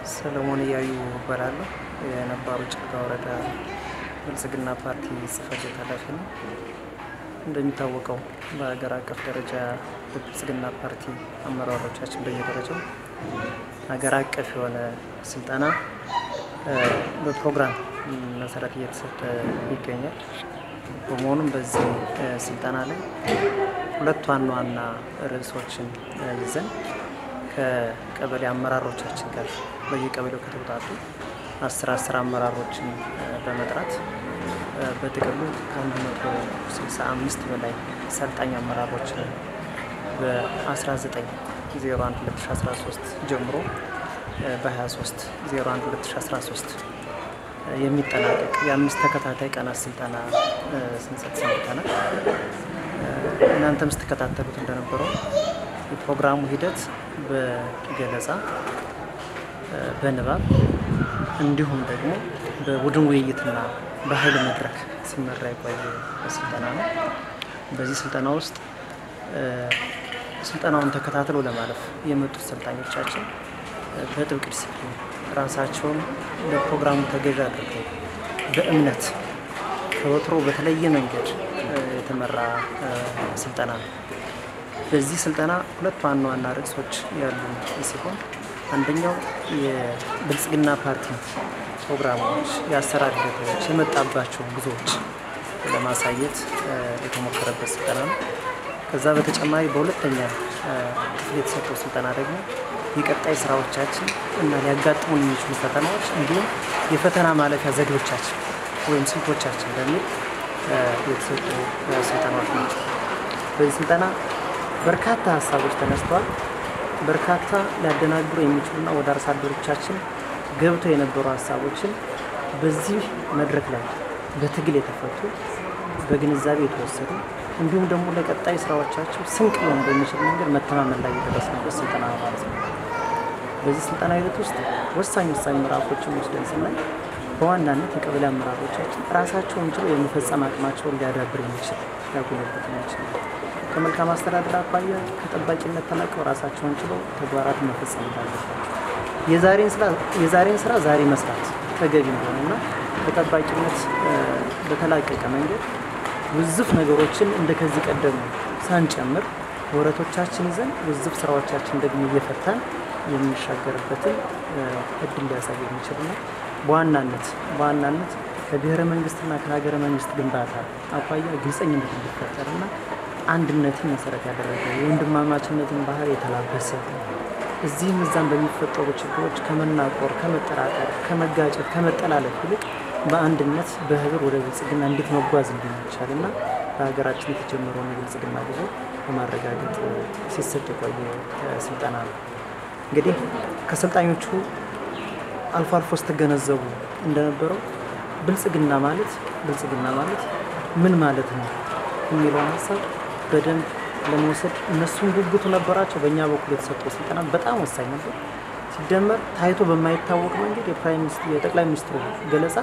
ሰለሞን እያዩ እባላለሁ። የነባሩ ጭልጋ ወረዳ ብልጽግና ፓርቲ ጽሕፈት ቤት ኃላፊ ነው። እንደሚታወቀው በሀገር አቀፍ ደረጃ በብልጽግና ፓርቲ አመራሮቻችን በየደረጃው ሀገር አቀፍ የሆነ ስልጠና በፕሮግራም መሰረት እየተሰጠ ይገኛል። በመሆኑም በዚህ ስልጠና ላይ ሁለት ዋና ዋና ርዕሶችን ይዘን ከቀበሌ አመራሮቻችን ጋር በየቀበሌው ከተውጣጡ አስር አስር አመራሮችን በመጥራት በጥቅሉ ከአንድ መቶ ስልሳ አምስት በላይ ሰልጣኝ አመራሮችን በ19 01 2013 ጀምሮ በ23 01 2013 የሚጠናቀቅ የአምስት ተከታታይ ቀናት ስልጠና ስንሰጥ ሰንብተናል። እናንተም ስትከታተሉት እንደነበረው የፕሮግራሙ ሂደት በገለጻ በንባብ እንዲሁም ደግሞ በቡድን ውይይትና በኃይል መድረክ ሲመራ የቆየ ስልጠና ነው። በዚህ ስልጠና ውስጥ ስልጠናውን ተከታትለው ለማለፍ የመጡት ሰልጣኞቻችን በጥብቅ ዲሲፕሊን ራሳቸውን ለፕሮግራሙ ተገዥ አድርገው በእምነት ከወትሮ በተለየ መንገድ የተመራ ስልጠና ነው። በዚህ ስልጠና ሁለት ዋና ዋና ርዕሶች ያሉ ሲሆን አንደኛው የብልጽግና ፓርቲ ፕሮግራሞች፣ የአሰራር ሂደቶች፣ የመጣባቸው ጉዞዎች ለማሳየት የተሞከረበት ስልጠና ነው። ከዛ በተጨማሪ በሁለተኛ ክፍል የተሰጠው ስልጠና ደግሞ የቀጣይ ስራዎቻችን እና ሊያጋጥሙን የሚችሉ ፈተናዎች እንዲሁም የፈተና ማለፊያ ዘዴዎቻችን ወይም ስልቶቻችን በሚል የተሰጡ ስልጠናዎች ናቸው። በዚህ ስልጠና በርካታ ሀሳቦች ተነስተዋል። በርካታ ሊያደናግሩ የሚችሉና ወደ አርሶ አደሮቻችን ገብተው የነበሩ ሀሳቦችን በዚህ መድረክ ላይ በትግል የተፈቱ በግንዛቤ የተወሰዱ እንዲሁም ደግሞ ለቀጣይ ስራዎቻቸው ስንቅ ሊሆን በሚችል መንገድ መተማመን ላይ የደረስንበት ስልጠና ነው ማለት ነው። በዚህ ስልጠና ሂደት ውስጥ ወሳኝ ወሳኝ ምዕራፎችን ወስደን ስናይ በዋናነት የቀበሌ አመራሮቻችን ራሳቸውን ችሎ የመፈጸም አቅማቸውን ሊያዳብር የሚችል ሊያጎለብት የሚችል ከመልካም አስተዳደር አኳያ ከጠባቂነት ተላቀው ራሳቸውን ችለው ተግባራትን መፈጸም እንዳለባቸው የዛሬን ስራ ዛሬ መስራት ተገቢ እንደሆነና በጠባቂነት በተላቀቀ መንገድ ውዝፍ ነገሮችን እንደ ከዚህ ቀደሙ ሳንጨምር ወረቶቻችን ይዘን ውዝፍ ስራዎቻችን ደግሞ እየፈታን የምንሻገርበትን እድል ሊያሳይ የሚችልና በዋናነት በዋናነት ከብሔረ መንግስትና ከሀገረ መንግስት ግንባታ አኳያ ግልጸኝነት እንዲፈጠርና አንድነትን መሰረት ያደረገ የወንድማማችነትን ባህል የተላበሰ እዚህም እዛም በሚፈጠሩ ችግሮች ከመናቆር፣ ከመጠራጠር፣ ከመጋጨት፣ ከመጠላለፍ ይልቅ በአንድነት በህብር ወደ ብልጽግና እንዴት መጓዝ እንደሚቻል እና በሀገራችን የተጀመረውን የብልጽግና ጉዞ በማረጋገጥ ሲሰጥ የቆየ ስልጠና ነው። እንግዲህ ከሰልጣኞቹ አልፎ አልፎ ስትገነዘቡ እንደነበረው ብልጽግና ማለት ብልጽግና ማለት ምን ማለት ነው የሚለውን ሀሳብ በደንብ ለመውሰድ እነሱም ጉጉቱ ነበራቸው። በእኛ በኩል የተሰጠው ስልጠና በጣም ወሳኝ ነበር። ሲደመር ታይቶ በማይታወቅ መንገድ የጠቅላይ ሚኒስትሩ ገለጻ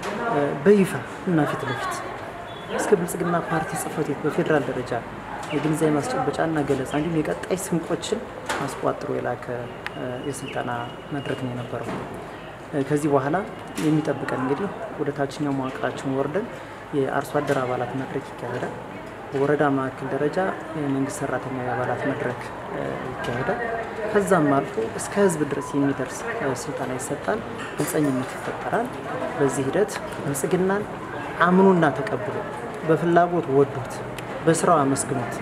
በይፋ እና ፊት ለፊት እስከ ብልጽግና ፓርቲ ጽሕፈት ቤት በፌዴራል ደረጃ የግንዛቤ ማስጨበጫና ገለጻ እንዲሁም የቀጣይ ስንቆችን አስቋጥሮ የላከ የስልጠና መድረክ ነው የነበረው። ከዚህ በኋላ የሚጠብቀን እንግዲህ ወደ ታችኛው መዋቅራችን ወርደን የአርሶ አደር አባላት መድረክ ይካሄዳል። በወረዳ ማዕከል ደረጃ የመንግስት ሰራተኛ የአባላት መድረክ ይካሄዳል። ከዛም አልፎ እስከ ህዝብ ድረስ የሚደርስ ስልጠና ይሰጣል። ግልጸኝነት ይፈጠራል። በዚህ ሂደት ብልጽግናን አምኖና ተቀብሎ በፍላጎት ወዶት በስራው አመስግኖት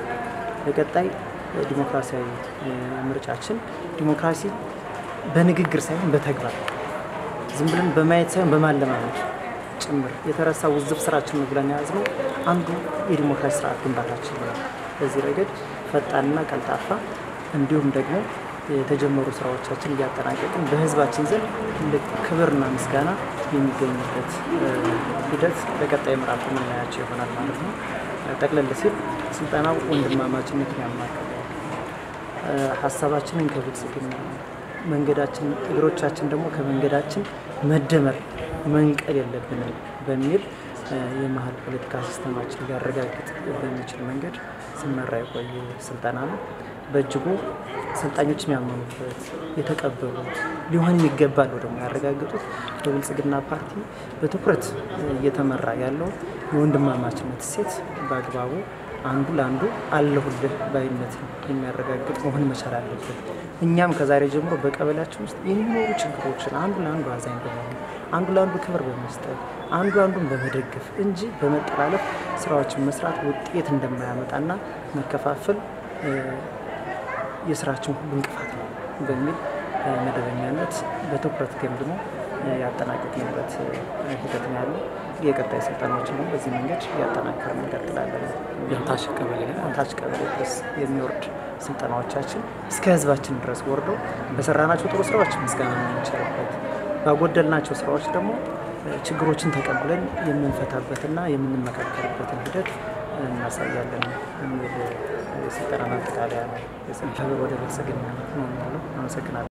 በቀጣይ ዲሞክራሲያዊ ምርጫችን ዲሞክራሲ በንግግር ሳይሆን በተግባር ዝም ብለን በማየት ሳይሆን በማለማመድ ጭምር የተረሳ ውዝፍ ስራችን ነው ብለን የያዝነው አንዱ የዲሞክራሲ ስርዓት ግንባታችን ነው። በዚህ ረገድ ፈጣንና ቀልጣፋ እንዲሁም ደግሞ የተጀመሩ ስራዎቻችን እያጠናቀቅን በህዝባችን ዘንድ ትልቅ ክብርና ምስጋና የሚገኝበት ሂደት በቀጣይ ምዕራፍ የምናያቸው ይሆናል ማለት ነው። ጠቅለል ሲል ስልጠናው ወንድማማችነትን ያማከለ ሀሳባችንን ከብልጽግና መንገዳችን እግሮቻችን ደግሞ ከመንገዳችን መደመር መንቀል የለብንም በሚል የመሀል ፖለቲካ ሲስተማችን ሊያረጋግጥ በሚችል መንገድ ሲመራ የቆየ ስልጠና ነው። በእጅጉ ሰልጣኞች የሚያመኑበት የተቀበሉት ሊሆን የሚገባ ነው ደግሞ ያረጋገጡት በብልጽግና ፓርቲ በትኩረት እየተመራ ያለው የወንድማማችነት እሴት በአግባቡ አንዱ ለአንዱ አለሁልህ ባይነት የሚያረጋግጥ መሆን መቻል አለበት። እኛም ከዛሬ ጀምሮ በቀበሌያችን ውስጥ የሚኖሩ ችግሮችን አንዱ ለአንዱ አዛኝ በመሆን አንዱ ለአንዱ ክብር በመስጠት አንዱ አንዱን በመደገፍ እንጂ በመጠላለፍ ስራዎችን መስራት ውጤት እንደማያመጣና መከፋፈል የስራችን ሁሉ እንቅፋት ነው በሚል መደበኛነት በትኩረት ገምግሞ ያጠናቀቅንበት ሂደት ነው ያለው። የቀጣይ ስልጠናዎችን ደግሞ በዚህ መንገድ እያጠናከርን እንቀጥላለን። ታች ቀበሌ ታች ቀበሌ ድረስ የሚወርድ ስልጠናዎቻችን እስከ ህዝባችን ድረስ ወርደው በሰራናቸው ጥሩ ስራዎች ምስጋና የምንችልበት ባጎደልናቸው ስራዎች ደግሞ ችግሮችን ተቀብለን የምንፈታበትና የምንመካከርበትን ሂደት እናሳያለን የሚል የስልጠና ማጠቃለያ ነው። ወደ ብልጽግና ነው የሚለው። አመሰግናለሁ።